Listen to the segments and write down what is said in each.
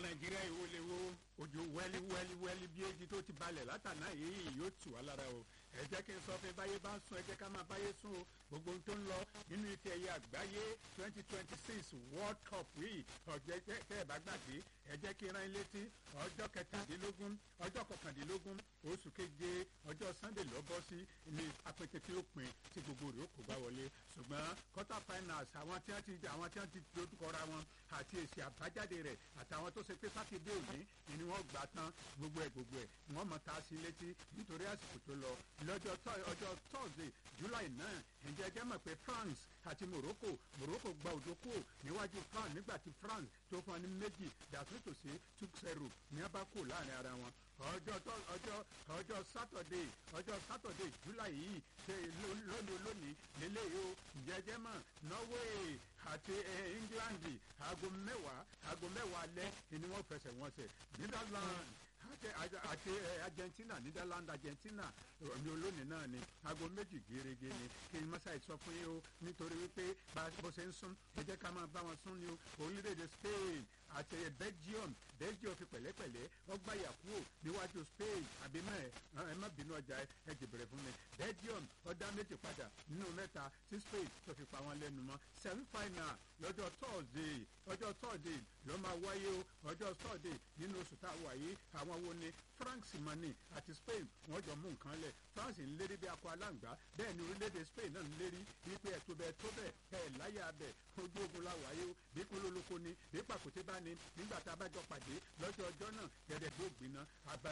nàìjíríà ìwò lè wo ojú wẹ́lí wẹ́lí wẹ́lí bí èjì tó ti balẹ̀ látàná yìí yóò tù wá lára o ẹ jẹ́ kí n sọ fún báyé bá ń sùn ẹ jẹ́ ká máa báyé sùn o gbogbo ohun tó ń lọ nínú ife ẹ̀yẹ àgbáyé twenty twenty six world cup yìí ọ̀jẹ̀ tẹ́ ẹ bá gbàgbé ẹ jẹ́ kí n rán ilé tí ọjọ́ kẹtàdínlógún ọjọ́ kọkàndínlógún oṣù keje ọjọ́ sunday ló bọ́ sí ní apẹtẹ tí ó pin tí gbogbo rẹ̀ ó kó bá wọlé ṣùgbọ́n quarter finals àwọn tí wọ́n ti àwọn tí wọ́n ti dojúkọra wọn àti èsì àbájáde rẹ̀ àtàwọn tó ṣe pé sátidé òní ni wọ́n gbà tán gbogbo ẹ̀ gbogbo ẹ̀ wọ́n mọ̀ ta sí létí nítorí àsìkò tó lọ lọ́jọ́ ọjọ́ thursday july nine ǹjẹ́ jẹ́ mọ̀ pé france àti morocco morocco gba òdòkó níwájú france nígbà tí france tó fún ọ ní méjì dàtúntòsí túkṣẹrù ní abákò láàrin ara wọn ọjọ́ ọjọ́ ọjọ́ sátọ̀dé ọjọ́ sátọ̀dé july yìí ṣe lónìí lónìí lélẹ́yìí o jẹjẹ́ mọ̀ norway àti england aago mẹ́wàá aago mẹ́wàá alẹ́ ni wọ́n fẹsẹ̀ wọn sẹ̀ netherlands àti àti argentina netherlands argentina ní olónìí náà ni aago méjì gèrègè ni kí n mọ́sá ìsọ fún yín o nítorí wípé bó ṣe ń sún ẹ jẹ́ ká máa bá wọn sún ni o orílẹ̀-èdè spain àti belgium belgium fi pẹ̀lẹ́pẹ̀lẹ́ wọ́n gbá yàkúrò níwájú spain àbí mẹ́ ẹ má bínú ọjà ẹ jìbìrẹ̀ fún mi belgium ọ̀dà méjì padà nínú mẹ́ta tí spain tó fi pa wọn lẹ́nu mọ́ semi final lọ́jọ́ thursday ọjọ́ thursday ló máa wáyé o ọjọ́ thursday nínú oṣù tá a wà yìí àwọn wo ni france mani àti spain wọ́n jọ mú nǹkan lẹ̀ france ń lérí bí akọ aláǹgbá bẹ́ẹ̀ ni orílẹ̀-èdè spain náà ń lérí wípé ẹ̀ tó bẹ́ẹ̀ tó bẹ́ẹ̀ ẹ̀ láyà bẹ́ẹ̀ ojú ogun la wáyé o bí kólólóko ni bí pàkúté bá ní nígbà tá a bá jọ pàdé lọ́jọ́ ọjọ́ náà gẹ̀dẹ̀ tó gbiná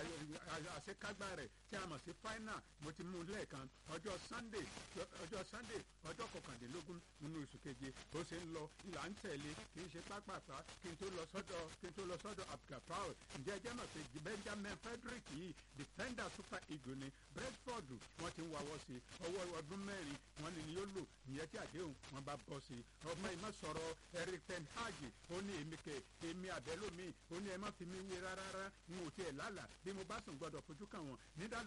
àṣekágbá rẹ̀ tí a mọ̀ sí final mo ti mú lẹ́ẹ̀kan ọjọ́ sunday ọjọ́ sunday ọjọ́ kọkàndínlógún nínú oṣù keje bó ṣe ń lọ ìlà ń tẹ̀lé kì í ṣe pápápá kí n tó lọ sọ́dọ̀ kí n tó lọ sọ́dọ̀ abdulgafar ǹjẹ́ ẹ jẹ́ mọ̀ pé benjamin frederick yìí defender super eagle ni brentford wọ́n ti ń wáwọ́ sí ọwọ́ ọdún mẹ́rin wọ́n ní yóò lò ìyẹn tí àdéhùn wọn bá bọ́ sí ọmọ ìmọ̀ sọ̀rọ̀ eric ten hag ó ní èmi kẹ èmi àbẹ́lómi ó ní ẹ má fi mí wé rárá n ò tiẹ̀ lálà bí mo bá sùn gbọ́dọ̀ fojú kàn wọ́n